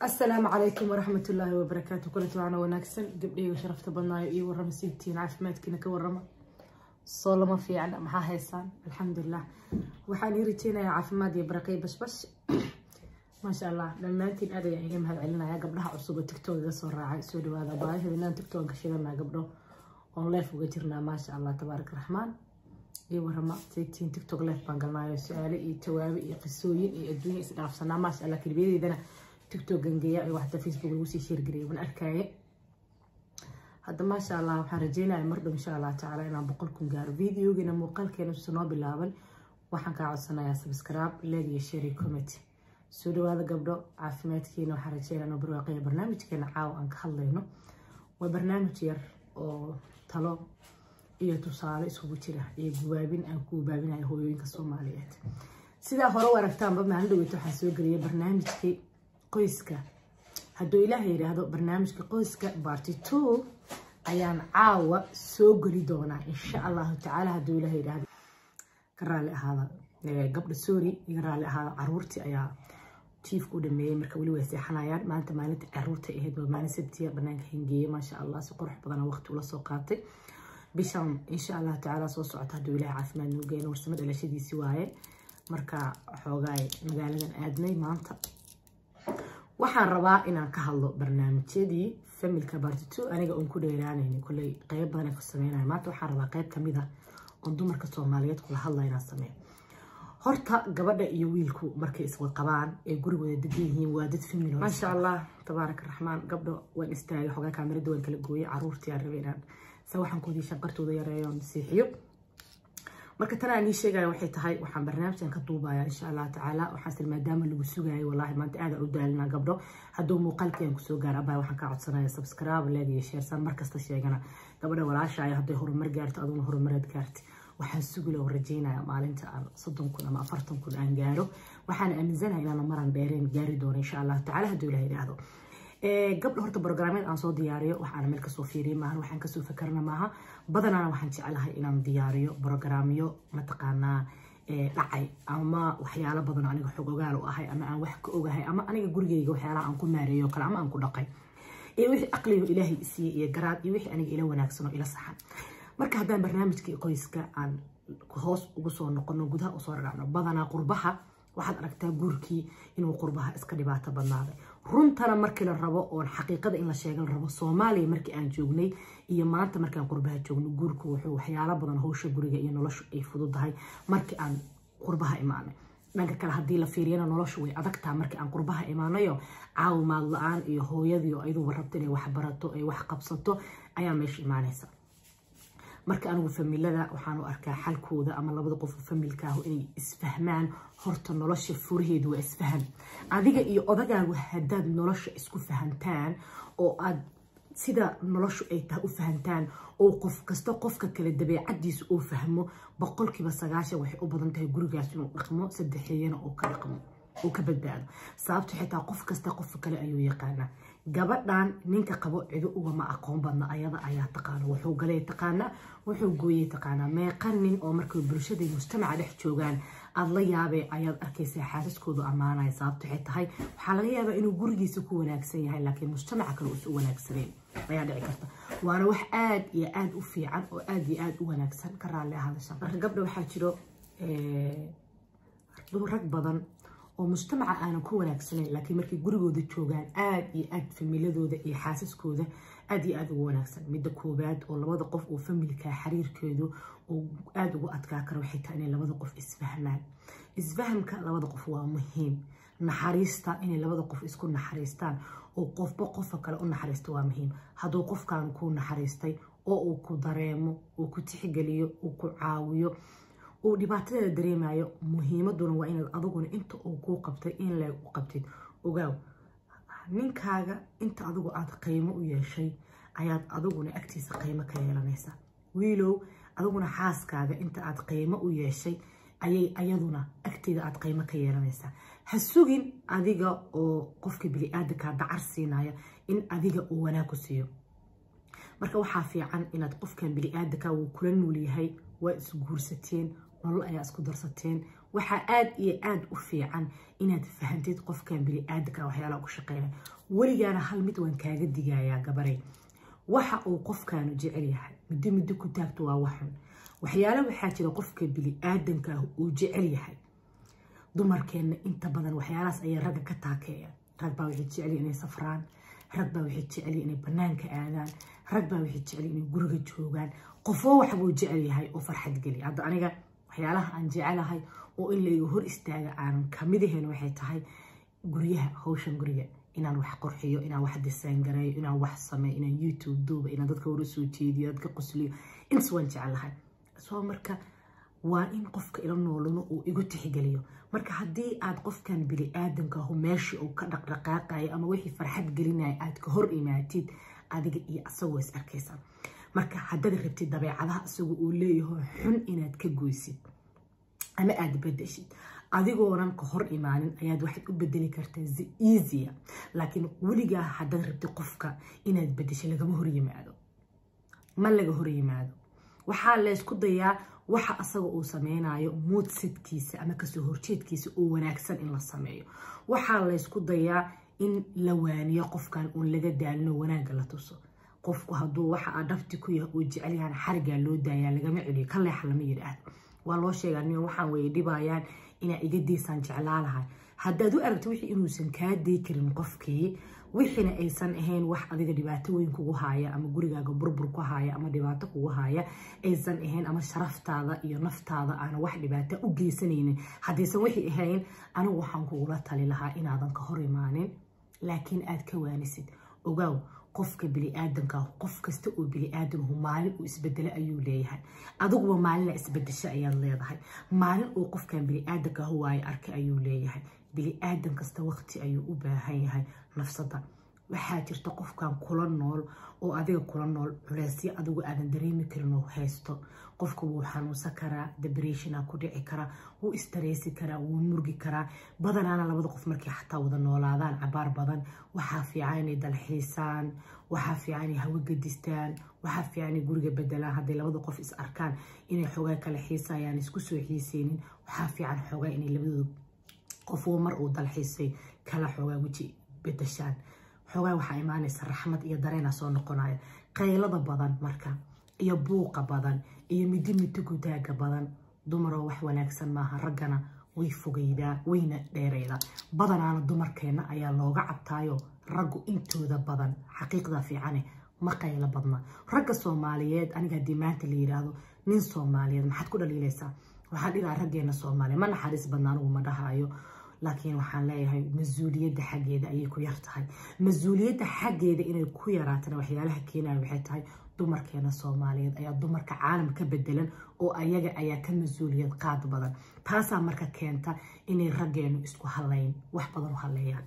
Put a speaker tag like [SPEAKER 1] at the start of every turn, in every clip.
[SPEAKER 1] asalaamu calaykum waraxmatullaahi wabarakaatu kulanti waana wanaagsan gabdhayga sharafta badnaayo iyo warrama siibtiin caafimaadkiina ka warrama soo lama fiican maxaa haysaan alxamdulilah waxaan ii rajeynayaa caafimaad iyo baraqay bashbash maasha allah dhammaantiin aad ayaan iga mahad celinaya gabdhaha cusub oo tiktok iga soo raacay soo dhawaada baahidinaan tiktok ka shidanaa gabdho oon leef uga jirnaa maasha allah tabaarak raxmaan iyo warrama saytiin tiktok leef baan galnaayo su-aale iyo jawaabe iyo qisooyin iyo adduunya isdhaafsanaa maasha allah kelibiyadeydana tiktok gangeeya iyo waxta facebook lagu sii sheergariyay waan arkaaye hadda maasha allah waxaan rajeynaya mar dhow insha allah tacaala inaan boqol kun gaaro videogiina muuqaalkeena usa noo bilaaban waxaan kaa codsanayaa subscribe leeg iyo share iyo comment soo dhawaada gabdho caafimaadkiina waxaan rajeynaya inuu barwaaqaya barnaamijkeena caawa aan ka hadlayno waa barnaamij yar oo talo iyo tusaale isugu jira iyo gubaabin aan ku gubaabinayo hooyooyinka soomaaliyeed sidaa hore u aragtaanba maalin dhaweyta waxaan soo geliyay barnaamijkii qoyska hadduu ilaaha yidhaahdo barnaamijka qoyska barty two ayaan caawa soo geli doonaa insha allahu tacaala hadduu ilaaha yidhaahdo ka raali ahaada gabdha sorry iga raali ahaada caruurtii ayaa jiifka u dhameeyey marka weli way seexanayaan maanta maalinta caruurta ahayd waa maalin sabtiya banaanka hingeeye maasha allah si qurux badana waqti ula soo qaatay bishan insha allahu tacaala soo socota hadduu ilaaha caafimaad nuu geeno warsamo dhalashadiisii waaye marka xoogaay magaaladan aadnay maanta waxaan rabaa inaan ka hadlo barnaamijyadii familka bartito aniga oon ku dheeraanayni kolley qeyb badan ka sameynayo maanta waxaan rabaa qeyb kamid ah oon dumarka soomaaliyeed kula hadla inaan sameeyo horta gabadha iyo wiilku markay iswad qabaan ee gurigooda degan yihiin waa dad famil maasha allah tabaaraka raxmaan gabdho waan istaagay xogaa kaamirada waan kala gooyay caruurtii aan rabay inaan sawaxankoodii shanqartooda yareeyo nasiixiyo marka tan aan ii sheegaya waxay tahay waxaan barnaamijkan ka duubaya insha allah tacaala waxaase maadaama lagu sugayo wallaahi maanta aada u daalinaa gabdho hadduu muuqaalkeen kusoo gaara abaa waxaan kaa codsanaya subscribe leeg iyo sheersan markasta sheegana gabadha walaashaayo hadday horumar gaarto aduna horumareed gaarti waxaan sugula oo rajeynaya maalinta aan soddon kun ama afartan kun aan gaaro waxaan aaminsanahay inaan maran dheereen gaari doono insha allah tacaala hadduu ilaha yidhaahdo gabdha horta brograamyad aan soo diyaariyo waxaana meel kasoo fiiriya maaha waxaan kasoo fakarna maaha badanaana waxaan jecelahay inaan diyaariyo brograamyo mataqaanaa dhacay ama waxyaalo badan aniga xog ogaal u ahay ama aan wax ka ogahay ama aniga gurigeyga waxyaalaha aan ku maareeyo kale ama aan ku dhaqay iyo wixii aqliga ilaahay isiiyey iyo garaad iyo wixii aniga ila wanaagsan oo ila saxan marka haddaan barnaamijkii qoyska aan hoos ugu soo noqono gudaha usoo dhacno badanaa qurbaha waxaad aragtaa guurkii inuu qurbaha iska dhibaato badnaaday runtana markii la rabo oon xaqiiqada in la sheega la rabo soomaaliya markii aan joognay iyo maanta markaan qurbaha joogno guurku wuxuu waxyaalo badan howsha guriga iyo noloshu ay fududahay markii aan qurbaha imaanay dhanka kale haddii la fiiriyana noloshu way adagtaa markii aan qurbaha imaanayo caawimaad la-aan iyo hooyadii oo ayaduba rabta inay wax barato ay wax qabsato ayaa meesha imaanaysa marka anigu familada waxaan u arkaa xalkooda ama labada qof familkaahu inay isfahmaan horta nolosha furaheedu waa isfaham adiga iyo odagaagu haddaad nolosha isku fahantaan oo aad sida noloshu ay tahay u fahantaan oo qof kasta qofka kale dabeecadiisa uu fahmo boqolkiiba sagaashan waxay u badan tahay gurigaas inuu dhaqmo saddexeeyana oo ka dhaqmo uu ka badbaado sababto xitaa qof kasta qof kale ayuu yaqaanaa gabadhan ninka qabo cido ugama aqoon badna ayada ayaa taqaana wuxuu galay taqaanaa wuxuu gooyey taqaanaa meeqa nin oo markay bulshada mujtamaca dhex joogaan aada la yaabee ayaad arkaysaa xaasaskoodu ammaanaya sababto waxay tahay waxaa laga yaabaa inuu gurigiisa ku wanaagsan yahay laakiin mujtamaca kale uusu wanaagsaneen ayaa dhici karta waana wax aada iyo aada u fiican oo aada iyo aada u wanaagsan ka raalli ahadasha marka gabdha waxaa jiro rag badan oo mujtamaca aanan ku wanaagsanayn laakiin markay gurigooda joogaan aada iyo aad familadooda iyo xaasaskooda aada iyo aada ugu wanaagsan midda koowaad oo labada qof oo familka xiriirkeedu uu aada ugu adkaa karo waxay tahay inay labada qof isfahmaan isfahamka labada qof waa muhiim naxariista inay labada qof isku naxariistaan oo qofba qofka kale u naxariista waa muhiim hadduu qofkan ku naxariistay oo uu ku dareemo uu ku tixgeliyo uu ku caawiyo uu dhibaatadeeda dareemayo muhiimaduna waa inaad adiguna inta uu kuu qabtay in leeg u qabtid ogaaw ninkaaga inta adigu aada qiimo u yeeshay ayaad adiguna agtiisa qiimo ka yeelanaysaa wiilow adiguna xaaskaaga inta aad qiimo u yeeshay ayay ayaduna agteeda aad qiimo ka yeelanaysaa ha sugin adiga oo qofka bili-aadankaa dacar siinaya in adiga uu wanaag ku siiyo marka waxaa fiican inaad qofkan bili-aadanka wuu kula nuul yahay waa isguursateen nolol ayaa isku darsateen waxaa aada iyo aada u fiican inaad fahantid qofkan bili-aadanka waxyaalaha ku shaqeynaya weligaana hal mid waan kaaga digayaa gabaray waxa uu qofkaanu jecel yahay muddo muddo ku taagto waa waxun waxyaala waxaa jira qofka bili-aadanka ah uu jecel yahay dumarkeenna inta badan waxyaalahaas ayay ragga ka taakeeyaan rag baa waxay jecel inay safraan rag baa waxay jecel inay banaanka aadaan rag baa waxay jecel inay guriga joogaan qofoo waxbuu jecel yahay oo farxad geliya hadda aniga waxyaalaha aan jecelahay oo in layga hor istaaga aanan kamid ahayn waxay tahay guryaha hawshan guriga inaan wax qurxiyo inaan wax design gareeyo inaan wax sameeyo inaan youtube duuba inaan dadka hore soo jeediyo dadka qosliyo intaas waan jecelahay soo marka waa in qofka ila noolano uu igu tixgeliyo marka haddii aad qofkan bili-aadanka ahu meeshii uu ka dhaqdhaqaaqayo ama wixii farxad gelinaya aad ka hor imaatid adiga iyo asagoo is arkaysa marka haddaad rabtid dabeecadaha isagu uu leeyaho xun inaad ka goysid ama aada bedeshid adigoonan ka hor imaanin ayaad waxaad u bedeli kartaa easya laakiin weligaa haddaad rabtid qofka inaad bedesho lagama hor yimaado ma laga hor yimaado waxaa laysku dayaa waxa asaga uu sameynayo muudsidkiisa ama kasoo horjeedkiisa oo wanaagsan in la sameeyo waxaa laysku dayaa in la waaniyo qofkan uun laga daalino wanaagga la tuso qofku hadduu waxa aa dhabti ku yahay uu jecel yahan xarigaa loo daayaa lagama celiyo ka leexa lama yidhaahdo waa loo sheegaa nin waxaan weye dhibayaan inaa iga daysaan jeclaalahay haddaad u aragto wixii inuusan kaa day karin qofkii wixiina aysan ahayn wax adiga dhibaato weyn kugu haaya ama gurigaaga burbur ku haaya ama dhibaato kugu haaya aysan ahayn ama sharaftaada iyo naftaada aana wax dhibaato u geysanaynin haddaysan wixii ahayn anigu waxaan kugula tali lahaa inaadan ka hor imaanin laakiin aad ka waanisid ogaaw qofka bili-aadanka qof kasta oo bili-aadanhu maalin uu isbedelo ayuu leeyahay adiguba maalina isbedesho ayaad leedahay maalin uu qofkan bili-aadanka ahu waayo arka ayuu leeyahay bili-aadan kasta waqti ayuu u baahan yahay nafsada waxaa jirta qofkan kula nool oo adiga kula nool culeysyo adigu aadan dareemi karin oo haysto qofka wuu xanuunsan karaa debreshona ku dhici karaa wuu istareysi karaa wuu murgi karaa badanaana labada qof markay xataa wada noolaadaan cabaar badan waxaa fiican inay dalxiisaan waxaa fiican inay hawo gadistaan waxaa fiican inay guriga bedelaan hadday labada qof is arkaan inay xoogaa kala xiisayaan isku soo xiiseynin waxaa fiican xoogaa inay labadooda qofuu mar uu dalxiisay kala xoogaa weji bedeshaan xoogaa waxaa imaanaysa raxmad iyo dareena soo noqonaya qaylada badan marka iyo buuqa badan iyo midi midi gutaaga badan dumaroo wax wanaagsan maaha raggana way fogeydaa wayna dheereydaa badanaana dumarkeena ayaa looga cabtaayo raggu intooda badan xaqiiqda fiicane ma qaylo badna ragga soomaaliyeed aniga haddii maanta la yidhaahdo nin soomaaliyeed maxaad ku dhaliilaysaa waxaan dhigaa raggeena soomaaliya ma naxariis badna anigu ma dhahayo laakiin waxaan leeyahay mas-uuliyadda xaggeeda ayay ku yar tahay mas-uuliyadda xaggeeda inay ku yaraatana waxyaalaha keenaya waxay tahay dumarkeena soomaaliyeed ayaa dumarka caalam ka bedelan oo ayaga ayaa ka mas-uuliyad qaad badan taasaa marka keenta inay raggeenu isku halayn wax badan u haleeyaan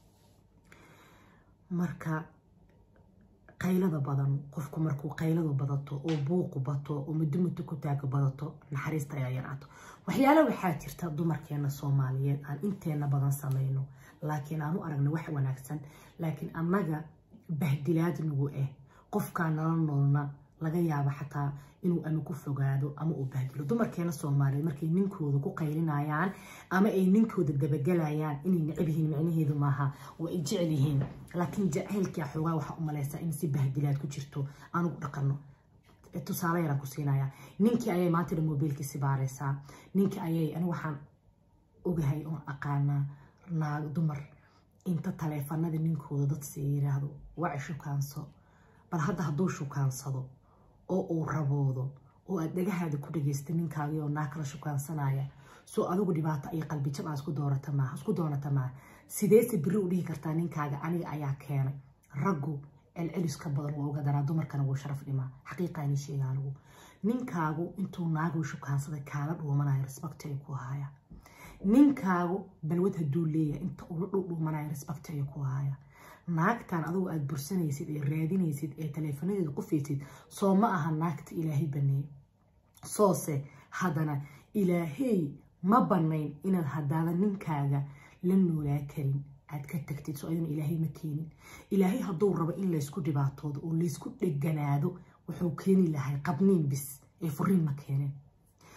[SPEAKER 1] marka qaylada badan qofku markuu qayladu badato oo buuqu bato oo muddo muddo ku taaga badato naxariista ayaa yaraato waxyaala waxaa jirta dumarkeena soomaaliyeed aan inteena badan samayno laakiin aan u aragna wax wanaagsan laakiin annaga bahdilaad nagu ah qofkaa nala noolna laga yaabo xataa inuu ama ku fogaado ama uu bahdilo dumarkeena soomaaliyeed markay ninkooda ku qaylinayaan ama ay ninkooda dabagelayaan inay necab yihiin micnaheedu maaha waa ay jecel yihiin laakiin jacaylkaa xoogaa waxaa u malaysaa in si bahdilaad ku jirto anugu dhaqano tusaale yaraan ku siinaya ninkii ayay maanta dhan mobiilkiisi baaraysaa ninkii ayay anigu waxaan ogahay oon aqaanaa naag dumar inta taleefanada ninkooda dadsi yiraahdo waci shukaanso bal hadda hadduu shukaansado oo uu raboodo oo aad dhagahaada ku dhagaysta ninkaagii oo naa kala shukaansanaya soo adigu dhibaato iyo qalbijab aa isku doorata maaha isku doonata maaha sideese beri u dhihi kartaa ninkaaga aniga ayaa keenay raggu celcelis ka badan waa uga daraa dumarkana wuu sharaf dhimaa xaqiiqaani sheega anigu ninkaagu intuu naaguu shukaansaday kaala dhuumanayo respect ay ku haya ninkaagu balwad hadduu leeyahay inta ula dhuudhuumanayo respect ay ku haya naagtan adigu aada bursanaysid ee raadinaysid ee taleefonadeeda qufaysid soo ma aha naagta ilaahay baneey soose haddana ilaahey ma banayn inaad haddaada ninkaaga la noolaa karin aad ka tagtid soo ayaduna ilaahay ma keenin ilaahay hadduu rabo in laysku dhibaatoodo oo laysku dheganaado wuxuu keeni lahay qabniin bis ee furiin ma keenin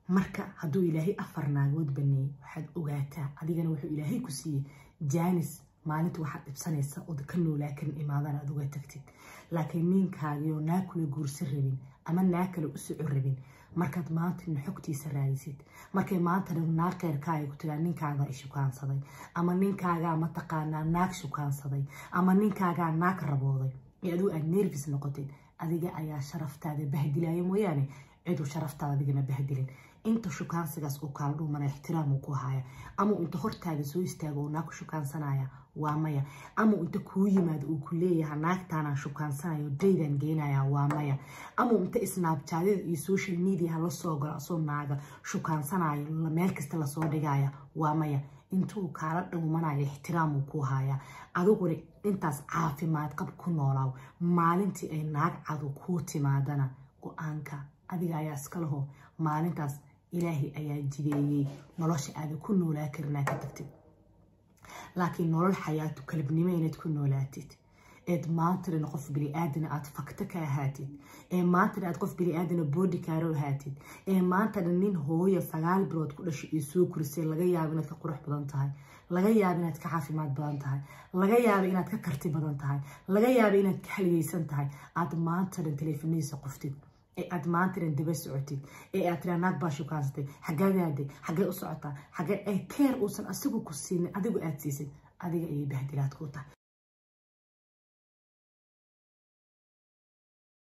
[SPEAKER 1] marka hadduu ilaahay afar naagood baneeyey waxaad ogaataa adigana wuxuu ilaahay ku siiyey jaanis maalinta waxaad dhibsanaysa ood ka noolaa karin imaadana aad uga tagtid laakiin ninkaagioo naa kula guursan rabin ama naa kale u soco rabin markaad maantana xogtiisa raadisid markay maantana naag keyrkaaga ku tiraa ninkaagaa ishukaansaday ama ninkaagaa mataqaanaa naag shukaansaday ama ninkaagaa naag rabooday ee adigu aad nervis noqotid adiga ayaa sharaftaada bahdilaya mooyaane ciduu sharaftaada adigana bahdilin inta shukaansigaas uu kaala dhumana ixtiraamuu ku haya ama inta hortaada soo istaago uu naag ku shukaansanaya waa maya ama inta kuu yimaado uu ku leeyaha naagtaanaan shukaansanayo daydaan geenaya waa maya ama inta isnaabjaadyada iyo social mediaha lasoo galo asoo naaga shukaansanayo meel kasta lasoo dhigaya waa maya intuu kaala dhowmanayo ixtiraamuu ku haya adiguna intaas caafimaad qab ku noolaaw maalintii ay naag cadu kuu timaadana go-aanka adiga ayaa iska laho maalintaas ilaahay ayaa jideeyey nolosha aada ku noolaa karinaa ka tagtid laakiin nolol xayaatu kalabnimo inaad ku noolaatid eed maantana qof bini-aadana aada fakto ka ahaatid ee maantana aad qof bini-aadana boodi kaaro ahaatid ee maantana nin hooya sagaal bilood ku dhashay iyo soo kurisay laga yaabo inaad ka qurux badan tahay laga yaabo inaad ka caafimaad badan tahay laga yaabo inaad ka karti badan tahay laga yaabo inaad ka haligaysan tahay aada maantana taleefanadiisa qoftid ee aad maantana daba socotid ee aad tiraa naag baa shukaansatay xaggeed aaday xaggee u socotaa xaggee ee keer uusan asigu ku siinin adigu aad siisid adiga ayay bahdilaad ku tahay